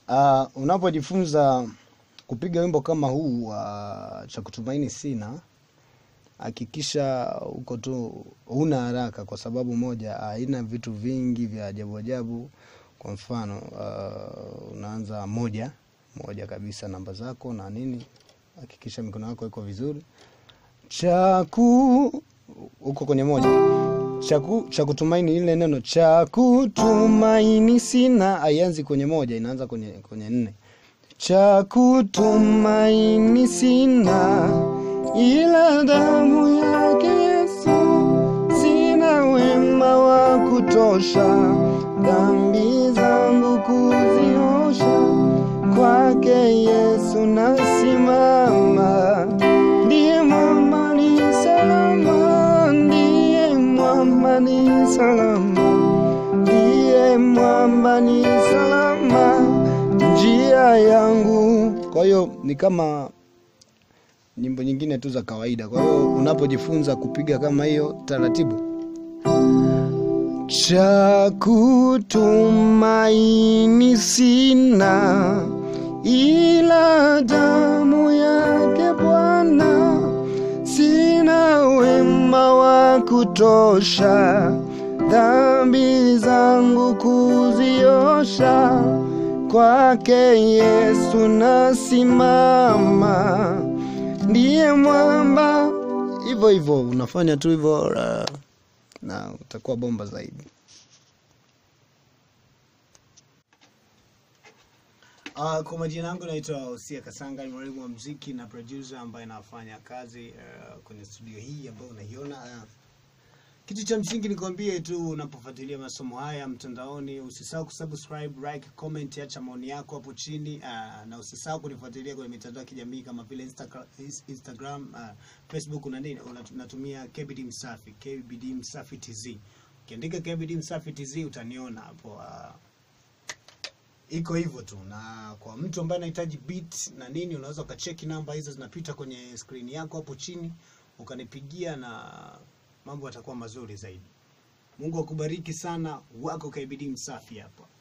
Uh, unapojifunza kupiga wimbo kama huu uh, cha kutumaini sina, hakikisha uko tu huna haraka, kwa sababu moja, haina vitu vingi vya ajabu ajabu. Kwa mfano uh, unaanza moja moja kabisa, namba zako na nini, hakikisha mikono yako iko vizuri. Chaku uko kwenye moja chaku cha kutumaini, ile neno cha kutumaini sina haianzi kwenye moja, inaanza kwenye kwenye nne. Cha kutumaini sina ila damu yake Yesu, sina wema wa kutosha, dhambi zangu kuziosha, kwake Yesu nasimama, ndiye mwamba ni salama, ndiye mwamba ni salama, ndiye mwamba ni salama, njia yangu. Kwa hiyo ni kama nyimbo nyingine tu za kawaida. Kwa hiyo unapojifunza kupiga kama hiyo taratibu, cha kutumaini sina ila damu yake Bwana, sina wema wa kutosha, dhambi zangu kuziosha, kwake Yesu nasimama ndiye mwamba. Hivyo hivyo unafanya tu hivyo uh, na utakuwa bomba zaidi. Uh, kwa majina yangu naitwa Osia Kasanga, ni mwalimu wa mziki na producer ambaye nafanya kazi uh, kwenye studio hii ambayo unaiona uh, kitu cha msingi nikwambie tu, unapofuatilia masomo haya mtandaoni, usisahau kusubscribe, like, comment, acha maoni yako hapo chini uh, na usisahau kunifuatilia kwenye mitandao ya kijamii kama vile Instagram, Instagram uh, Facebook na nini, unatumia KBD Msafi, KBD Msafi TZ. Ukiandika KBD Msafi TZ utaniona hapo uh, iko hivyo tu, na kwa mtu ambaye anahitaji beat na nini, unaweza ukacheki namba hizo zinapita kwenye screen yako hapo chini, ukanipigia na mambo yatakuwa mazuri zaidi. Mungu akubariki sana, wako KBD Msafi hapa.